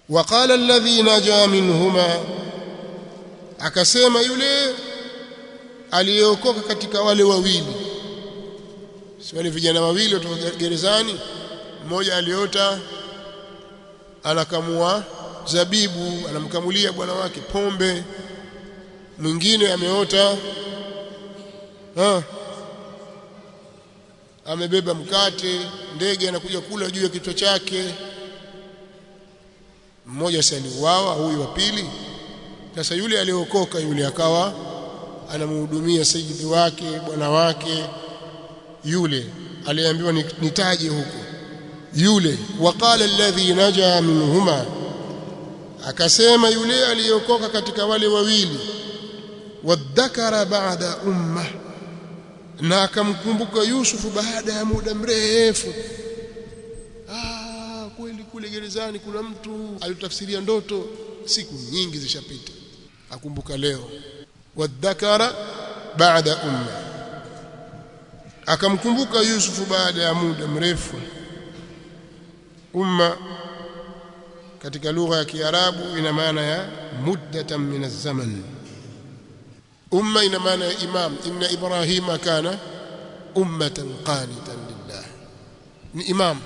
waqala alladhi naja minhuma akasema yule aliyeokoka katika wale wawili si wale vijana wawili kutoka gerezani mmoja aliota anakamua zabibu anamkamulia bwana wake pombe mwingine ameota ha amebeba mkate ndege anakuja kula juu ya kichwa chake mmoja si aliuawa huyu wa pili sasa yule aliokoka yule akawa anamhudumia sayyidi wake bwana wake yule aliambiwa nitaje huko yule waqala alladhi naja minhuma akasema yule aliyokoka katika wale wawili wadhakara baada umma na akamkumbuka Yusufu baada ya muda mrefu ah kweli kule gerezani kuna mtu alitafsiria ndoto siku nyingi zishapita akumbuka leo wadhakara baada umma akamkumbuka Yusufu baada ya muda mrefu umma katika lugha ya Kiarabu ina maana ya muddatan min az-zaman umma ina maana ya imam inna ibrahima kana ummatan qanitan lillah ni imam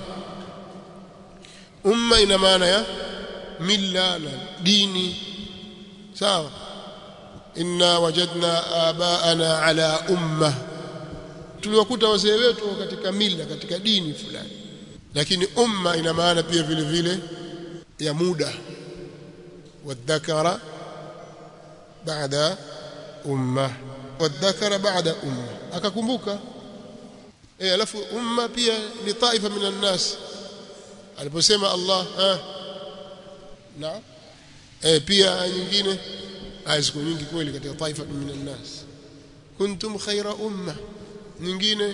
umma ina maana ya milla na dini sawa inna wajadna abaana ala umma tuliwakuta wazee wetu katika mila katika dini fulani lakini umma ina maana pia vile vile ya muda wadhakara baada umma wadhakara baada umma akakumbuka eh alafu umma pia ni taifa minan nas aliposema Allah ah na eh pia nyingine aya siku nyingi kweli katika taifa minan nas kuntum khaira umma nyingine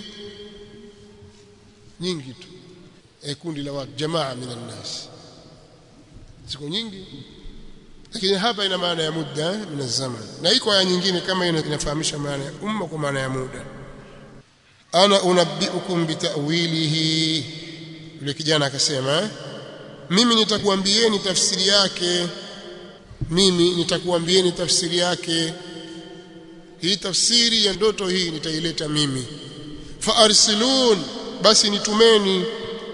nyingi tu eh kundi la watu jamaa minan nas siku nyingi lakini hapa ina maana ya muda min zaman na iko aya nyingine kama ina inafahamisha maana ya umma kwa maana ya muda ana unabbiukum bitawilihi yule kijana akasema mimi nitakuambieni tafsiri yake mimi nitakuambieni tafsiri yake hii tafsiri ya ndoto hii nitaileta mimi fa arsilun basi nitumeni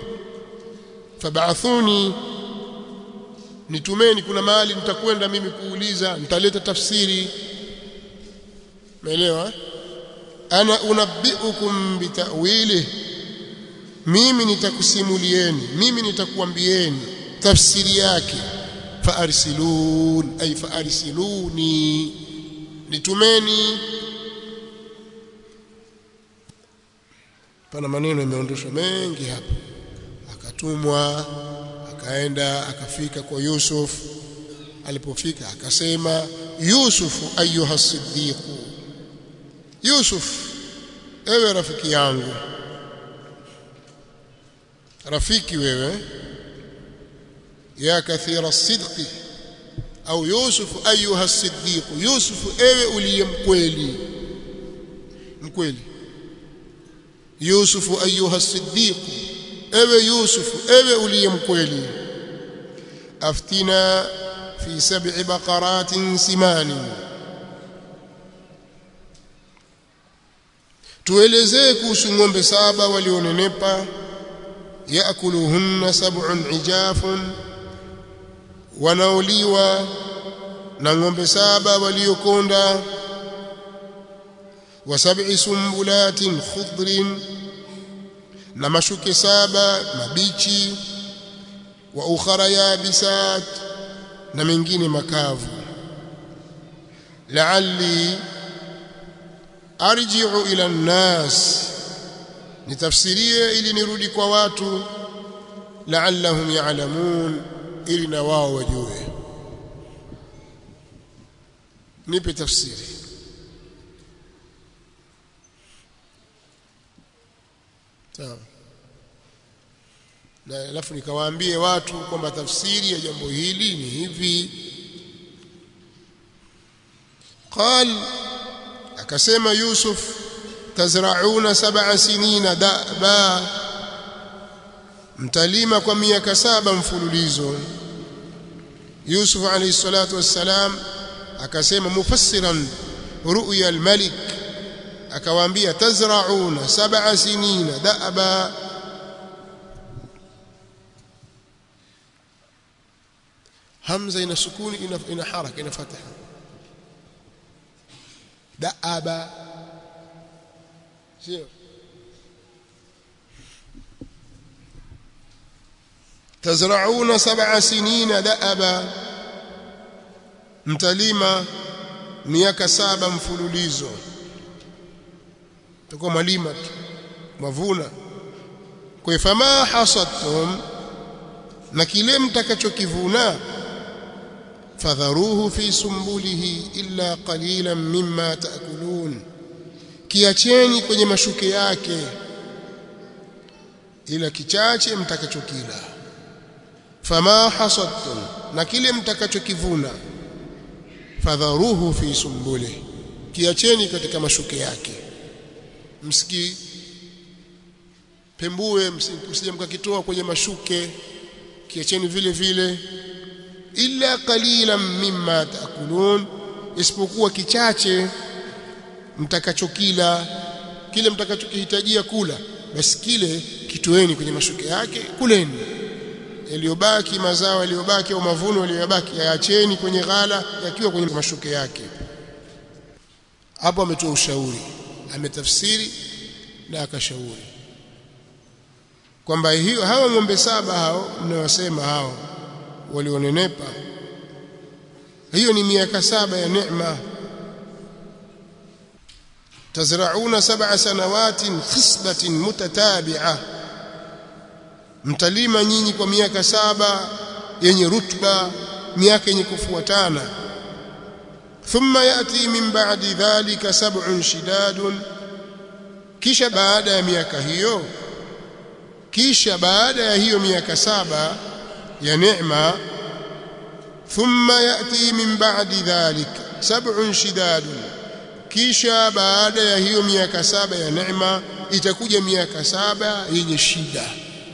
fab'athuni nitumeni kuna mahali nitakwenda mimi kuuliza nitaleta tafsiri umeelewa ana unabbiukum bitawili mimi nitakusimulieni mimi nitakuambieni tafsiri yake faarsilun ay faarsiluni nitumeni pana maneno yameondoshwa mengi hapa akatumwa akaenda akafika kwa Yusuf alipofika akasema Yusuf ayuha siddiq Yusuf ewe rafiki yangu rafiki wewe ya kathira sidqi au Yusuf ayuha siddiq Yusuf ewe uliye mkweli mkweli Yusuf ayuha siddiq ewe Yusuf ewe uliye mkweli aftina fi sab'i baqaratin simani tuelezee kuhusu ng'ombe saba walionenepa yaakuluhunna sab'un ijafun wanaoliwa na ng'ombe saba waliokonda wa sab'i sumbulatin khudrin na mashuke saba mabichi wa ukhara yabisat na mengine makavu la'alli arji'u ila an-nas nitafsirie ili nirudi kwa watu la'allahum ya'lamun ili na wao wajue nipe tafsiri sawa na alafu nikawaambie watu kwamba tafsiri ya jambo hili ni hivi qal akasema yusuf tazrauna sab'a sinina da'ba mtalima kwa miaka saba mfululizo Yusuf alayhi salatu wassalam akasema mufassiran ru'ya al-malik akawaambia tazra'una sab'a sinina da'aba hamza ina sukuni ina, ina haraka ina fataha da'aba sio tazra'una sab'a sinina da'aba mtalima miaka saba mfululizo tuko malima tu mavuna kwa fama hasadtum na kile mtakachokivuna fadharuhu fi sumbulihi illa qalilan mimma taakulun kiacheni kwenye mashuke yake ila kichache mtakachokila fama hasadtum na kile mtakachokivuna fadharuhu fi sumbulihi kiacheni katika mashuke yake msiki pembue msije mkakitoa kwenye mashuke kiacheni vile vile illa qalilan mimma taakulun isipokuwa kichache mtakachokila kile mtakachokihitajia kula basi kile kitoeni kwenye mashuke yake kuleni yaliyobaki mazao yaliyobaki au mavuno yaliyobaki yaacheni kwenye ghala yakiwa kwenye mashuke yake hapo ametoa ushauri ametafsiri na akashauri kwamba hiyo hawa ng'ombe saba hao mnawasema hao walionenepa hiyo ni miaka saba ya neema tazrauna sab'a sanawatin khisbatin mutatabi'a mtalima nyinyi kwa miaka saba yenye rutba miaka yenye kufuatana thumma yati min ba'di dhalika sab'un shidadun kisha baada ya miaka hiyo kisha baada ya hiyo miaka saba ya neema thumma yati min ba'di dhalik sab'un shidadun kisha baada ya hiyo miaka saba ya neema itakuja miaka saba yenye shida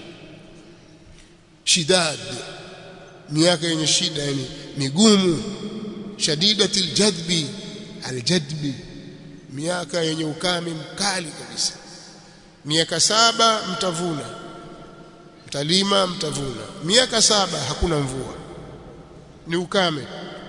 shidad miaka yenye shida yani migumu shadidatil jadbi aljadbi miaka yenye ukame mkali kabisa miaka saba mtavuna mtalima mtavuna miaka saba hakuna mvua ni ukame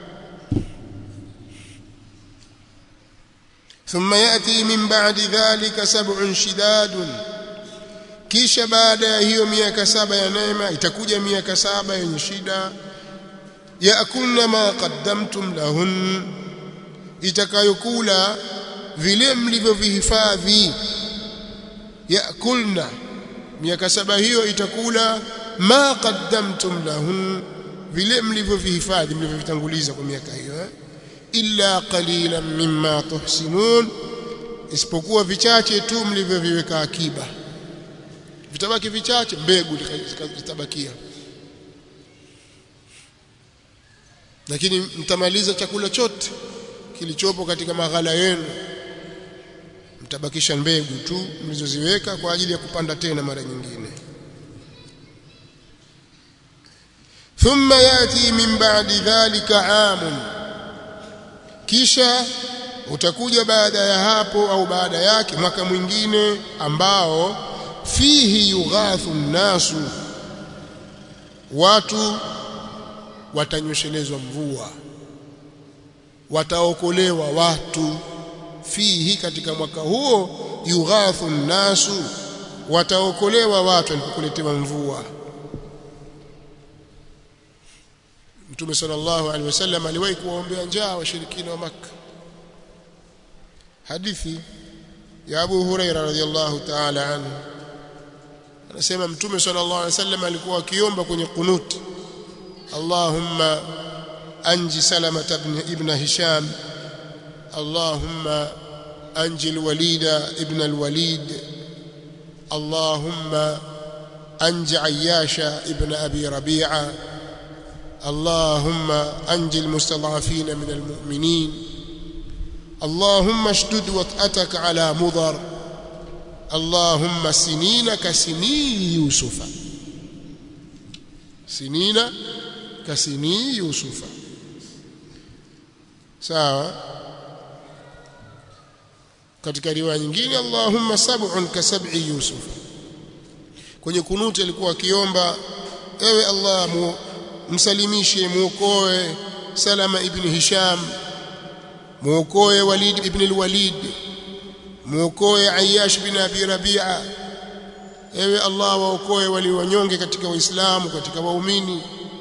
ثم ياتي من بعد ذلك سبع شداد kisha baada ya hiyo miaka saba ya neema itakuja miaka saba yenye shida yakulna ma qaddamtum lahun itakayokula vile mlivyovihifadhi yakulna miaka saba hiyo itakula ma qaddamtum lahun vile mlivyovihifadhi mlivyovitanguliza kwa miaka hiyo eh? illa qalilan mimma tuhsinun isipokuwa vichache tu mlivyoviweka akiba vitabaki vichache mbegu zitabakia lakini mtamaliza chakula chote kilichopo katika maghala yenu mtabakisha mbegu tu mlizoziweka kwa ajili ya kupanda tena mara nyingine thumma yati min ba'di dhalika amun kisha utakuja baada ya hapo au baada yake mwaka mwingine ambao fihi yughathu nnasu watu watanyoshelezwa mvua wataokolewa watu fihi katika mwaka huo yughathu nnasu wataokolewa watu walipokuletewa mvua Mtume sallallahu alaihi wasallam aliwahi kuwaombea njaa washirikina wa Makka hadithi ya Abu Huraira radhiyallahu ta'ala anhu anasema Mtume sallallahu alaihi wasallam alikuwa akiomba kwenye kunuti Allahumma anji Salama ibn ibn Hisham Allahumma anji al-Walid ibn al-Walid Allahumma anji Ayyasha ibn Abi Rabi'a اللهم أنج المستضعفين من المؤمنين اللهم اشدد وطأتك على مضر اللهم سنين كسنين يوسف سنين kasini yusufa sawa katika riwaya nyingine Allahumma sab'un ka sab'i yusuf kwenye kunuti alikuwa akiomba ewe Allah mu, msalimishe muokoe Salama ibn Hisham muokoe Walid ibn al-Walid muokoe Ayyash bin Abi Rabi'a ewe Allah waokoe wali wanyonge katika waislamu katika waumini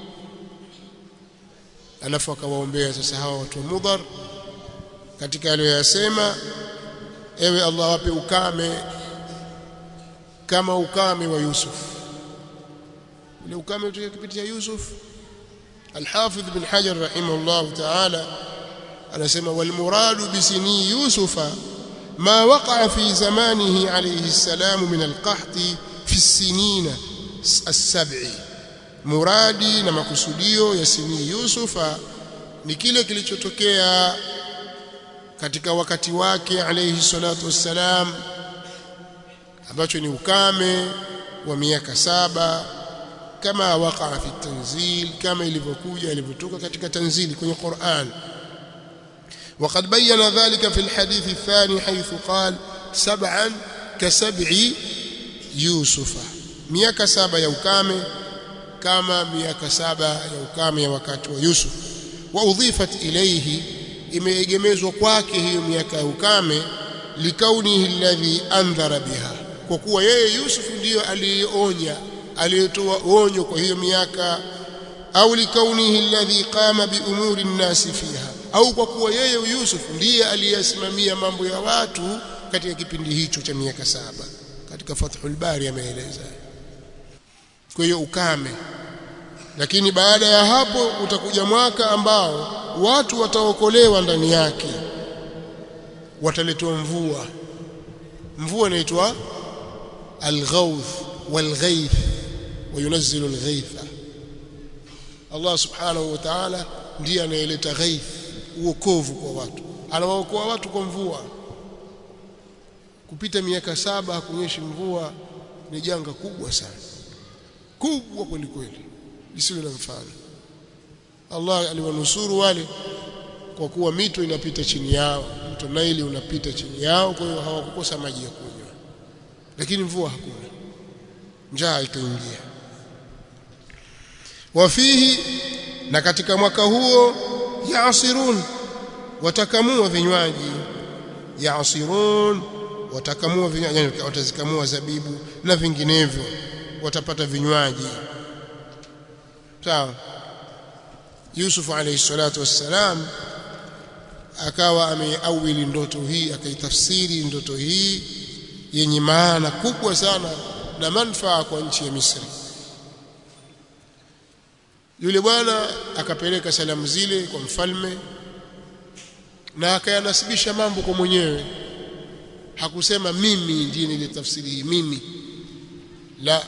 alafu akawaombea sasa hawa watu wa Mudhar katika aliyoyasema ewe Allah wape ukame kama ukame wa Yusuf ile ukame utokea kupitia Yusuf Al-Hafidh ibn Hajar rahimahullah ta'ala anasema wal muradu bisini Yusufa ما وقع في زمانه عليه السلام من القحط في السنين السبع مرادي na makusudio ya sini Yusufa ni kile kilichotokea katika wakati wake alayhi salatu wassalam ambacho ni ukame wa miaka saba kama waqa fi tanzil kama ilivyokuja ilivyotoka katika tanzili kwenye Qur'an وقد بين ذلك في الحديث الثاني حيث قال سبعا كسبع يوسف miaka saba ya ukame kama miaka saba ya ukame ya wakati wa Yusuf wa udhifat ilayhi imeegemezwa kwake hiyo miaka ya ukame likaunihi alladhi andhara biha kwa kuwa yeye Yusuf ndiyo aliyeonya aliyetoa onyo kwa hiyo miaka au likaunihi alladhi qama bi umuri nnasi fiha au kwa kuwa yeye Yusuf ndiye aliyesimamia mambo ya watu katika kipindi hicho cha miaka saba katika Fathul Bari ameeleza kwa hiyo ukame lakini baada ya hapo utakuja mwaka ambao watu wataokolewa ndani yake wataletwa mvua mvua inaitwa al-ghawth wal-ghayth وينزل الغيث Allah subhanahu wa ta'ala ndiye anayeleta ghaith uokovu kwa watu anawaokoa watu kwa mvua kupita miaka saba hakunyeshi mvua ni janga kubwa sana kubwa kweli kweli lisilo na mfano Allah aliwanusuru wale kwa kuwa mito inapita chini yao mto Naili unapita chini yao kwa hiyo hawakukosa maji ya kunywa lakini mvua hakuna njaa ikaingia wafihi na katika mwaka huo yaasirun watakamua vinywaji yaasirun watakamua vinywaji watazikamua zabibu na vinginevyo watapata vinywaji sawa Yusuf alayhi salatu wassalam akawa ameawili ndoto hii akaitafsiri ndoto hii yenye maana kubwa sana na manufaa kwa nchi ya Misri yule bwana akapeleka salamu zile kwa mfalme na akayanasibisha mambo kwa mwenyewe hakusema mimi ndiye nilitafsiri hii mimi la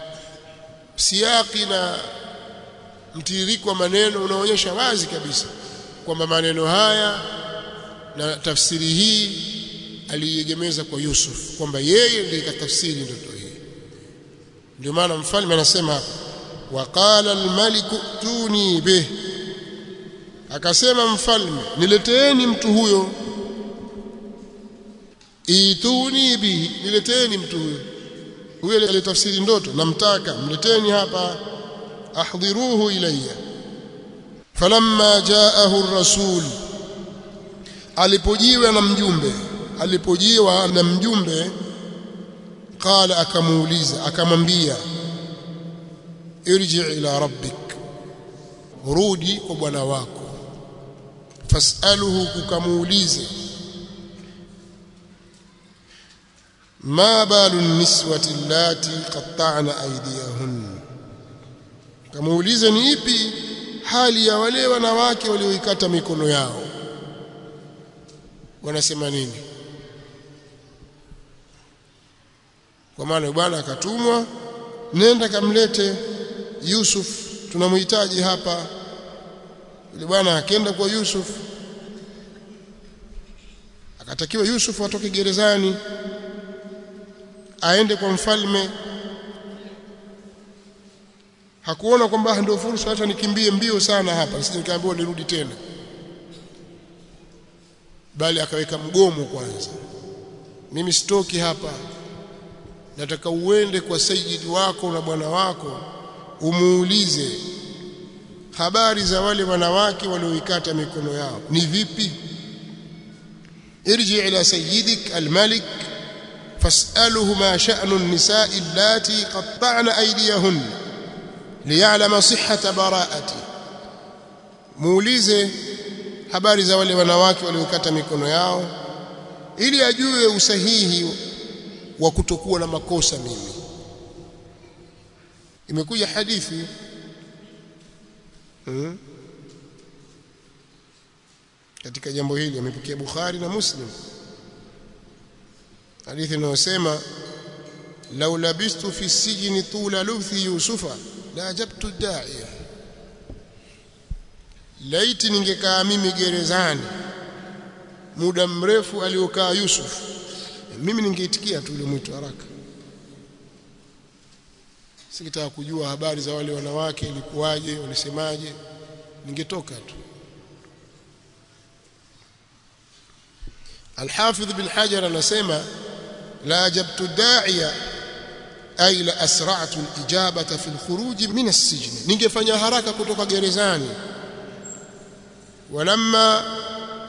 siaki na mtiririko wa maneno unaonyesha wazi kabisa kwamba maneno haya na tafsiri hii aliiegemeza kwa Yusuf kwamba yeye ndiye katafsiri ndoto hii ndio maana mfalme anasema hapa waqala almaliku tuni bih akasema mfalme nileteeni mtu huyo ituni bihi nileteeni mtu huyo huyo alitafsiri ndoto namtaka mleteni hapa ahdhiruhu ilayya falamma jaahu ar-rasul alipojiwa na mjumbe alipojiwa na mjumbe qala akamuuliza akamwambia irji ila rabbik rudi kwa bwana wako fasaluhu kukamuulize ma balu niswati allati qatta'na aydiyahun kamuulize ni ipi hali ya wale wanawake walioikata mikono yao wanasema nini kwa maana bwana akatumwa nenda kamlete Yusuf tunamhitaji hapa yule bwana akenda kwa Yusuf akatakiwa Yusuf atoke gerezani aende kwa mfalme hakuona kwamba ndio fursa hata nikimbie mbio sana hapa sisi nikaambiwa nirudi tena bali akaweka mgomo kwanza mimi sitoki hapa nataka uende kwa sayyidi wako na bwana wako umuulize habari za wale wanawake walioikata mikono yao ni vipi irji ila sayyidik almalik fas'aluhu ma sha'nu an-nisa'i allati qatta'na aydiyahun liya'lama sihhata bara'ati muulize habari za wale wanawake waliokata mikono yao ili ajue usahihi wa kutokuwa na makosa mimi imekuja hadithi hmm? katika jambo hili amepokea Bukhari na Muslim hadithi inayosema law labistu fi sijni tula lubthi yusufa la ajabtu da'iya laiti ningekaa mimi gerezani muda mrefu aliokaa Yusuf mimi ningeitikia tu ile mwito haraka sikitaka kujua habari za wale wanawake ilikuwaje walisemaje ningetoka tu Al-Hafidh bin Hajar anasema la ajabtu da'iya ay la asra'tu al-ijabata fi al-khuruj min as-sijn ningefanya haraka kutoka gerezani ولما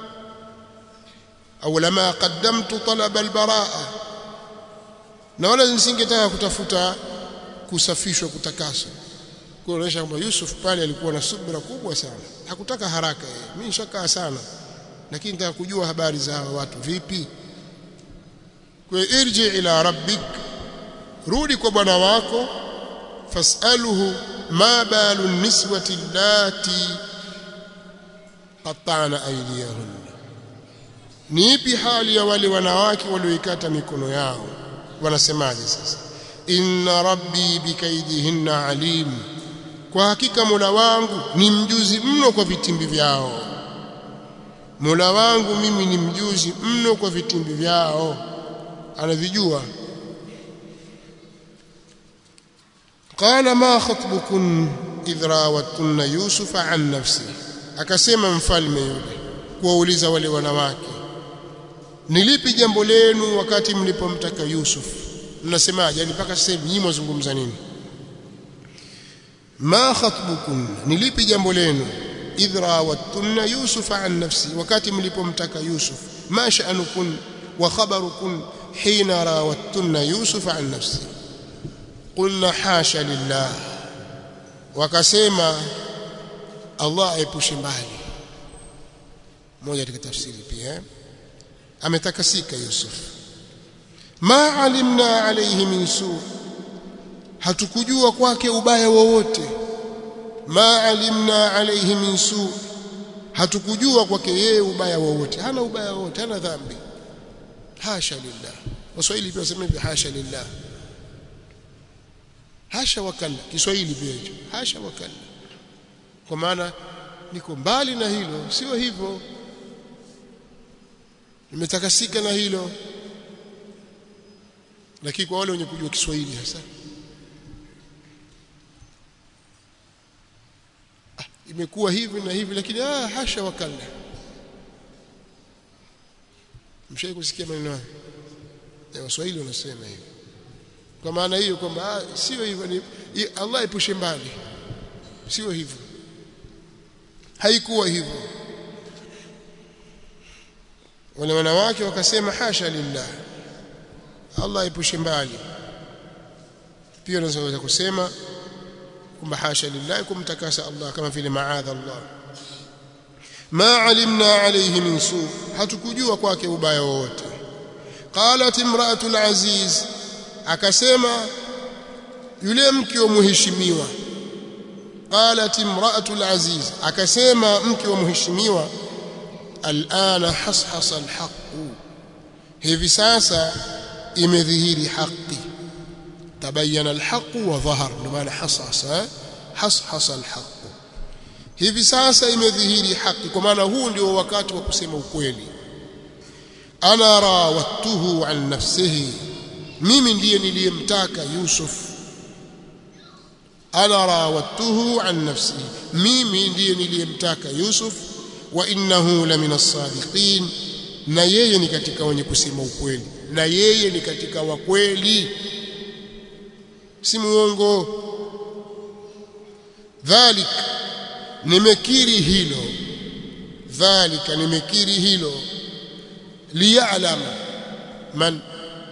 au lama qaddamtu talab albaraa na wala nisingetaka kutafuta kusafishwa kutakaswa kuonyesha kwamba Yusuf pale alikuwa na subira kubwa sana hakutaka haraka yeye mimi nishakaa sana lakini nataka kujua habari za hawa watu vipi kwa irji ila rabbik rudi kwa bwana wako fasaluhu ma balu niswati allati qatta'na aydiyahunna ni ipi hali ya wale wanawake walioikata mikono yao wanasemaje sasa inna rabbi bikaidihinna alim kwa hakika Mola wangu ni mjuzi mno kwa vitimbi vyao Mola wangu mimi ni mjuzi mno kwa vitimbi vyao anavijua qala ma khatbukun idh rawattunna yusufa an nafsi akasema mfalme yule kuwauliza wale wanawake nilipi jambo lenu wakati mlipomtaka Yusuf mnasemaje yani mpaka sasa hivi nyinyi mwazungumza nini ma khatbukum nilipi jambo lenu idh rawattunna Yusuf an nafsi wakati mlipomtaka Yusuf ma sha'nukum wa khabarukum hina rawattunna Yusuf an nafsi qulna hasha lillah wakasema Allah aepushe mbali moja katika tafsiri pia eh? ametakasika Yusuf ma alimna alayhi min su hatukujua kwake ubaya wowote ma alimna alayhi min su hatukujua kwake yeye ubaya wowote hana ubaya wowote hana dhambi hasha lillah waswahili pia wasema hivi hasha lillah hasha wakalla kiswahili pia hicho hasha wakalla kwa maana niko mbali na hilo sio hivyo nimetakasika na hilo lakini kwa wale wenye kujua Kiswahili hasa ah, imekuwa hivi na hivi lakini ah hasha wakalla mshai kusikia maneno hayo ya Waswahili wanasema hivi kwa maana hiyo kwamba ah, sio hivyo ni Allah epushe mbali sio hivyo haikuwa hivyo wale wanawake wakasema hasha lillah Allah epushe mbali pia unaweza kusema kwamba hasha lillah kumtakasa Allah kama vile maadha Allah ma alimna alayhi min su hatukujua kwake ubaya wowote qalat imra'atu al-aziz akasema yule mke wa mheshimiwa qalat imra'atu al-aziz akasema mke wa mheshimiwa alana hashasa alhaq hivi sasa imedhihiri haki tabayyana alhaq wa dhahar ndio maana hasasa hashasa alhaq hivi sasa imedhihiri haki kwa maana huu ndio wakati wa kusema ukweli ana rawattuhu an nafsihi mimi ndiye niliyemtaka Yusuf ana rawattuhu an nafsi mimi ndiye niliyemtaka Yusuf wa innahu la min as-sadiqin na yeye ni katika wenye kusema ukweli na yeye ni katika wakweli si muongo dhalik nimekiri hilo dhalika nimekiri hilo liya'lama man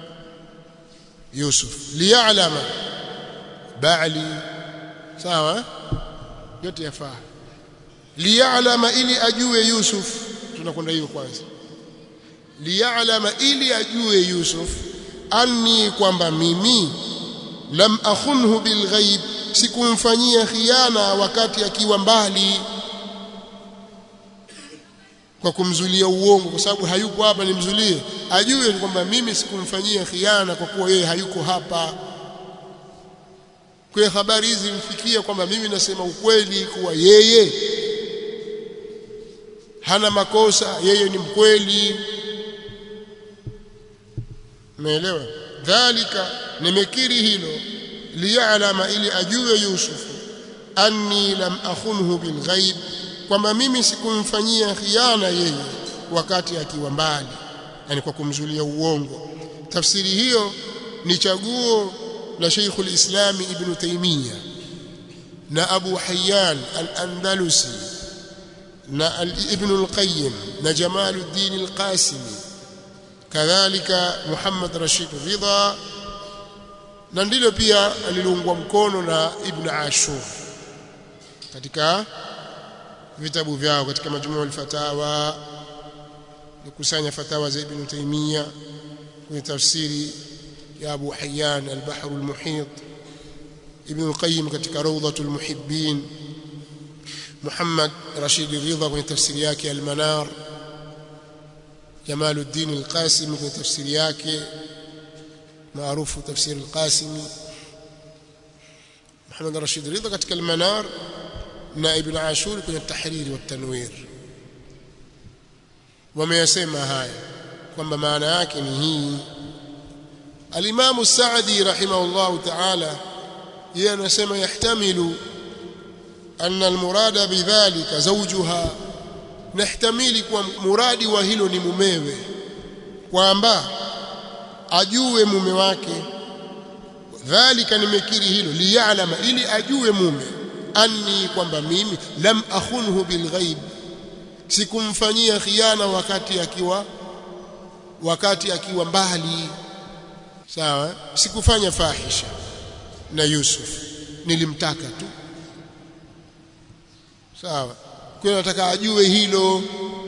Yusuf liya'lama ba'li sawa yote yafaa liya'lama ili ajue Yusuf tunakwenda hiyo kwanza liya'lama ili ajue Yusuf anni kwamba mimi lam akhunhu bilghaib sikumfanyia khiana wakati akiwa mbali kwa kumzulia uongo kwa sababu hayuko hapa nimzulie ajue kwamba mimi sikumfanyia khiana kwa kuwa yeye hayuko hapa kwa habari hizi mfikia kwamba mimi nasema ukweli kuwa yeye hana makosa yeye ni mkweli umeelewa dhalika nimekiri hilo liya'lama ili ajue Yusuf anni lam akhunhu bilghaib kwamba mimi sikumfanyia khiana yeye wakati akiwa mbali yani kwa kumzulia uongo tafsiri hiyo ni chaguo la Sheikh al-Islam Ibn Taymiyyah na Abu Hayyan al-Andalusi na Ibn al-Qayyim na Jamaluddin al-Qasimi kadhalika Muhammad Rashid Ridha na ndilo pia aliliungwa mkono na Ibn Ashur katika vitabu vyao katika majumua al-fatawa nikusanya fatawa za Ibn Taymiyyah kwenye tafsiri ya Abu Hayyan al-Bahr al-Muhit Ibn al-Qayyim katika Rawdatul Muhibbin Muhammad Rashid Ridha kwenye tafsiri yake al-Manar Jamaluddin al-Qasimi kwenye tafsiri yake maarufu tafsiri al-Qasimi Muhammad Rashid Ridha katika al-Manar na Ibn Ashur kwenye at-Tahrir wa at-Tanwir wameyasema haya kwamba maana yake ni hii Al-Imam Sa'di rahimahullah ta'ala yeye anasema yahtamilu anna al-murada bidhalika zawjuha nahtamili kwa muradi wa hilo ni mumewe kwamba ajue mume wake dhalika nimekiri hilo liya'lama ili ajue mume anni kwamba mimi lam akhunhu bilghaib sikumfanyia khiana wakati akiwa wakati akiwa mbali sawa sikufanya fahisha na Yusuf nilimtaka tu sawa kwa nataka ajue hilo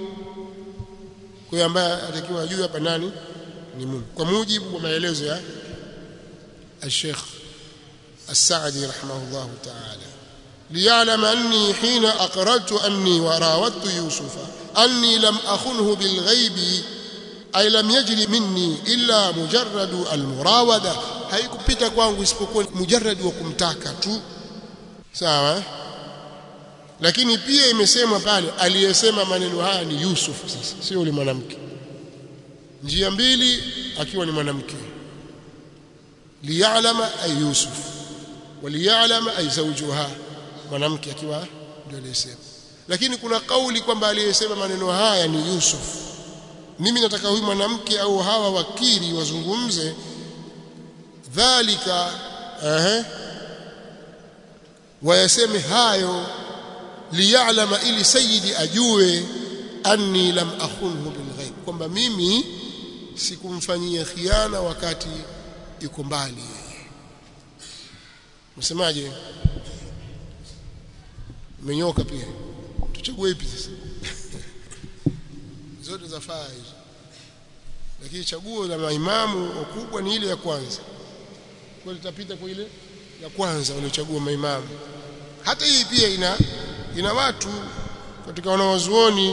kwa ambaye atakiwa ajue hapa nani ni Mungu kwa mujibu wa maelezo ya الشيخ السعدي رحمه الله تعالى ليعلم أني حين أقررت أني وراودت يوسف أني لم أخنه بالغيب أي لم يجري مني إلا مجرد المراودة haikupita kwangu isipokuwa mujarrad wa kumtaka tu sawa lakini pia imesemwa pale aliyesema maneno haya ni Yusuf sasa sio yule mwanamke njia mbili akiwa ni mwanamke liya'lama ay Yusuf waliya'lama ay zawjuha mwanamke akiwa ndio aliyesema lakini kuna kauli kwamba aliyesema maneno haya ni Yusuf mimi nataka huyu mwanamke au hawa wakili wazungumze dhalika ehe wayaseme hayo liya'lama ili sayyidi ajue anni lam akhunhu bilghaib kwamba mimi sikumfanyia khiana wakati yuko mbali msemaje menyoka pia tuchague ipi sasa zote zafaa hizo lakini chaguo la maimamu wakubwa ni ile ya kwanza kwa litapita kwa ile ya kwanza waliochagua maimamu hata hii pia ina ina watu katika wanawazuoni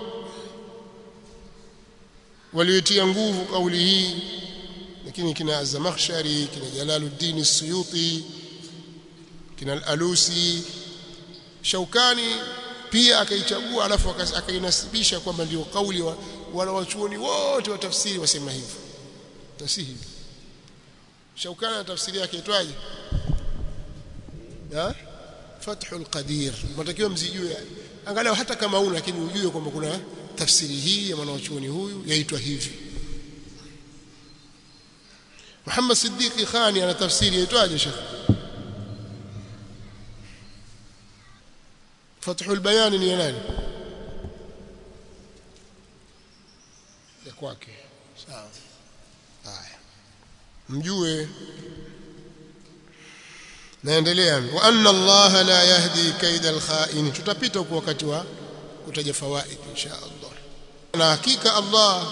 waliotia nguvu kauli hii lakini kina Az-Zamakhshari kina Jalaluddin As-Suyuti kina Al-Alusi Shaukani pia akaichagua alafu akainasibisha kwamba ndio kauli wa wanawachuoni wote wa tafsiri wasema hivyo tasihi Shaukani na tafsiri yake itwaje ha Fathul Qadir mnatakiwa mzijue angalau hata kama una lakini ujue kwamba kuna tafsiri hii ya mwanachuoni huyu yaitwa hivi Muhammad Siddiqi Khani ana tafsiri yaitwaje Sheikh Fathul Bayan ni ya nani ya kwake sawa haya mjue naendelea wa anna Allah la yahdi kaida al-kha'in tutapita huko wakati wa kutaja fawaid insha Allah na hakika Allah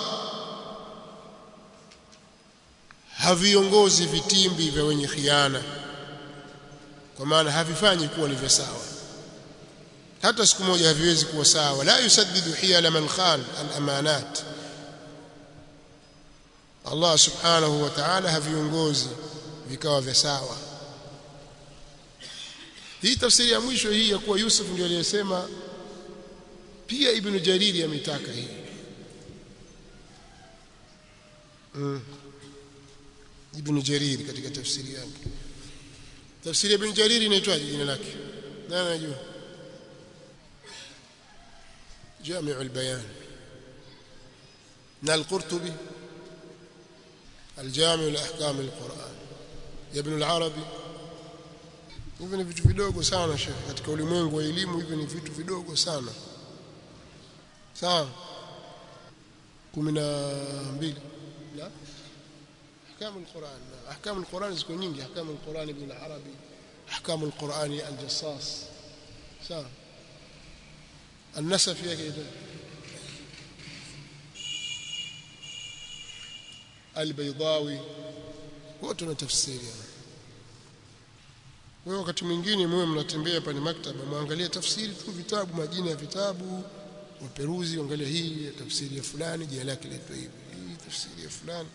haviongozi vitimbi vya wenye khiana kwa maana havifanyi kuwa ni vya sawa hata siku moja haviwezi kuwa sawa la yusaddidu hiyala man khan al-amanat Allah subhanahu wa ta'ala haviongozi vikawa vya sawa hii tafsiri ya mwisho hii ya kuwa Yusuf ndio aliyesema pia Ibn Jariri ametaka hii mm. Ibn Jariri katika tafsiri yake tafsiri ya Ibn Jariri inaitwaje jina lake nani anajua جامع البيان na القرطبي الجامع لأحكام القرآن يا ابن العربي hivi ni vitu vidogo sana shekhi katika ulimwengu wa elimu hivi ni vitu vidogo sana sawa 12 la ahkamu alquran ahkamu alquran ziko nyingi ahkamu alquran ibn al-arabi ahkamu alquran al-jassas sawa النسف yake البيضاوي wote na tafsiri wewe wakati mwingine mwe mnatembea pale maktaba muangalie tafsiri tu vitabu majina ya vitabu waperuzi angalia hii tafsiri ya fulani jina lake linaitwa hivi hii tafsiri ya fulani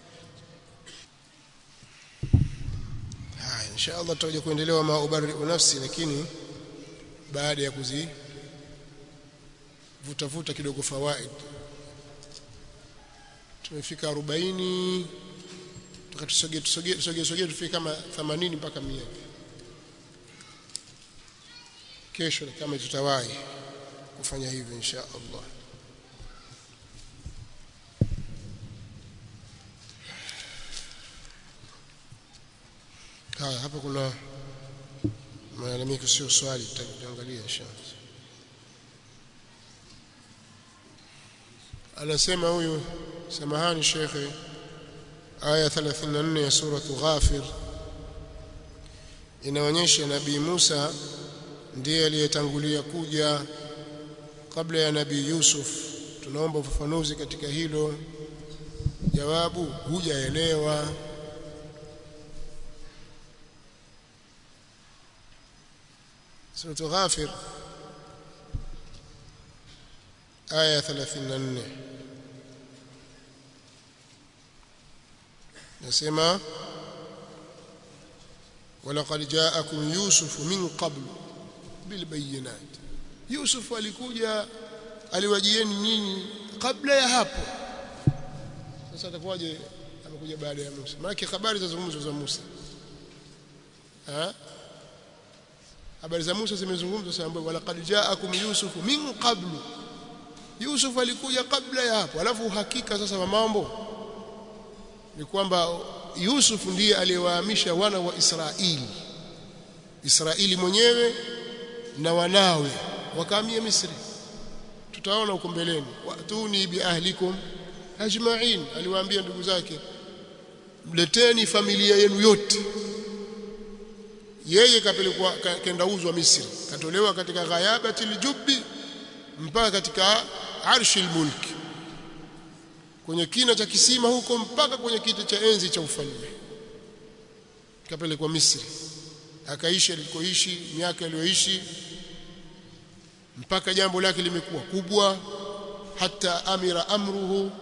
haya inshallah tutakuja kuendelea ma ubari nafsi lakini baada ya kuzi vuta vuta kidogo fawaid tumefika 40 tukatusogea tusogee tusogee tusogee tufike kama 80 mpaka 100 kesho kama tutawahi kufanya hivyo insha Allah haya hapa kuna malalamiko sio swali tutaangalia inshallah anasema huyu samahani shekhe aya 34 ya sura Ghafir inaonyesha nabii Musa ndiye aliyetangulia kuja kabla ya nabii Yusuf tunaomba ufafanuzi katika hilo jawabu hujaelewa sura Ghafir aya 34 nasema ولقد جاءكم يوسف من قبل بالبينات يوسف alikuja aliwajieni nyinyi kabla ya hapo sasa atakuwaje amekuja baada ya Musa maana habari zazungumzwa za Musa ha habari za Musa zimezungumzwa sana walaqad ja'akum yusuf min qablu Yusuf alikuja kabla ya hapo alafu uhakika sasa wa mambo ni kwamba Yusuf ndiye aliyewahamisha wana wa Israeli Israeli mwenyewe na wanawe wakahamia Misri tutaona huko mbeleni watuni bi ahlikum ajma'in aliwaambia ndugu zake mleteni familia yenu yote yeye kapelekwa kaenda uzwa Misri katolewa katika ghayabatil jubbi mpaka katika arshil mulki kwenye kina cha kisima huko mpaka kwenye kiti cha enzi cha ufalme kapelekwa Misri akaishi alikoishi miaka aliyoishi mpaka jambo lake limekuwa kubwa hata amira amruhu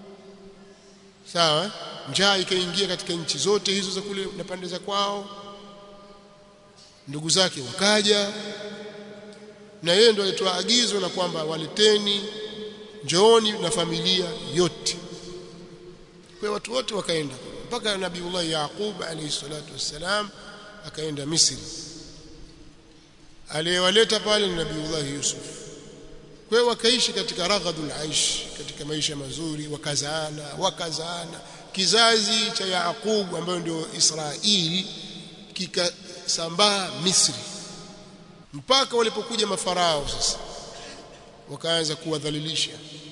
sawa njaa ikaingia katika nchi zote hizo za kule na pande za kwao ndugu zake wakaja na yeye ndo alitoa agizo na kwamba waleteni njooni na familia yote kwa watu wote wakaenda mpaka nabiiullah Yaqub alayhi salatu wassalam akaenda Misri aliyewaleta pale ni Nabiullah Yusuf kwa hiyo wakaishi katika raghadul aish katika maisha mazuri wakazaana wakazaana kizazi cha Yaqub ambayo ndio Israeli kikasambaa Misri mpaka walipokuja mafarao sasa wakaanza kuwadhalilisha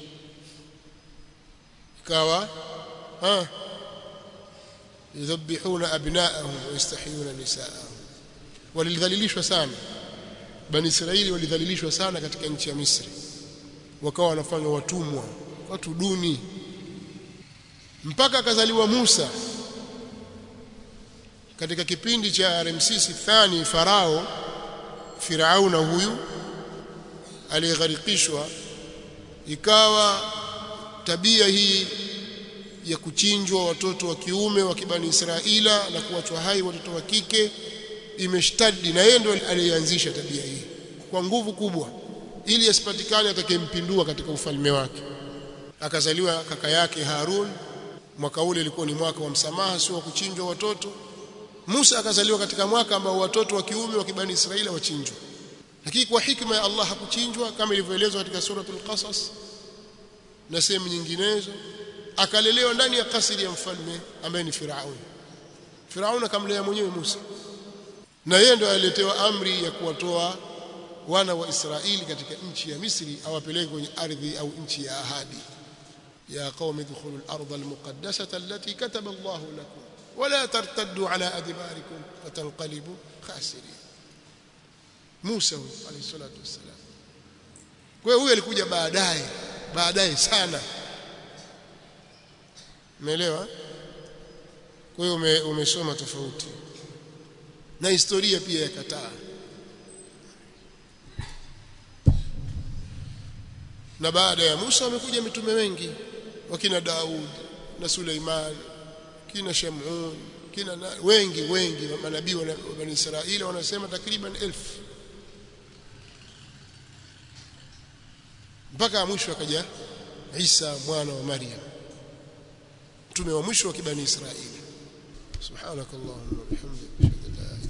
ikawa ah yudhabbihuna abna'ahum wa yastahiyuna nisa'ahum walidhalilishwa sana bani Israeli walidhalilishwa sana katika nchi ya Misri wakawa wanafanywa watumwa watu duni mpaka akazaliwa Musa katika kipindi cha Ramsesi thani farao Firauna huyu aliyegharikishwa ikawa tabia hii ya kuchinjwa watoto wa kiume wa kibani Israila na kuachwa hai watoto wa kike imeshtadi na yeye ndo aliyeanzisha tabia hii kwa nguvu kubwa ili asipatikane atakayempindua katika ufalme wake akazaliwa kaka yake Harun mwaka ule ilikuwa ni mwaka wa msamaha sio wa kuchinjwa watoto Musa akazaliwa katika mwaka ambao watoto wa kiume wa kibani Israila wachinjwa lakini kwa hikma ya Allah hakuchinjwa kama ilivyoelezwa katika suratul Qasas na sehemu nyinginezo akalelewa ndani ya kasri ya mfalme ambaye ni Firaun Firaun akamlea mwenyewe Musa na yeye ndo aliletewa amri ya kuwatoa wana wa Israeli katika nchi ya Misri awapeleke kwenye ardhi au nchi ya ahadi ya qaumi dkhulu al-ardh al-muqaddasata allati kataba Allah lakum wala tartaddu ala adbarikum fatanqalibu khasirin Musa alayhi salatu wassalam kwa hiyo huyu alikuja baadaye baadaye sana umeelewa kwa hiyo ume, umesoma tofauti na historia pia yakataa na baada ya Musa wamekuja mitume wengi wakina Daud na Suleiman kina Shamun kina na, wengi wengi manabii wa Bani Israeli wanasema takriban elfu mpaka mwisho akaja Isa mwana wa Maryam mtume wa mwisho wa kibani Israeli subhanakallahumma wa bihamdika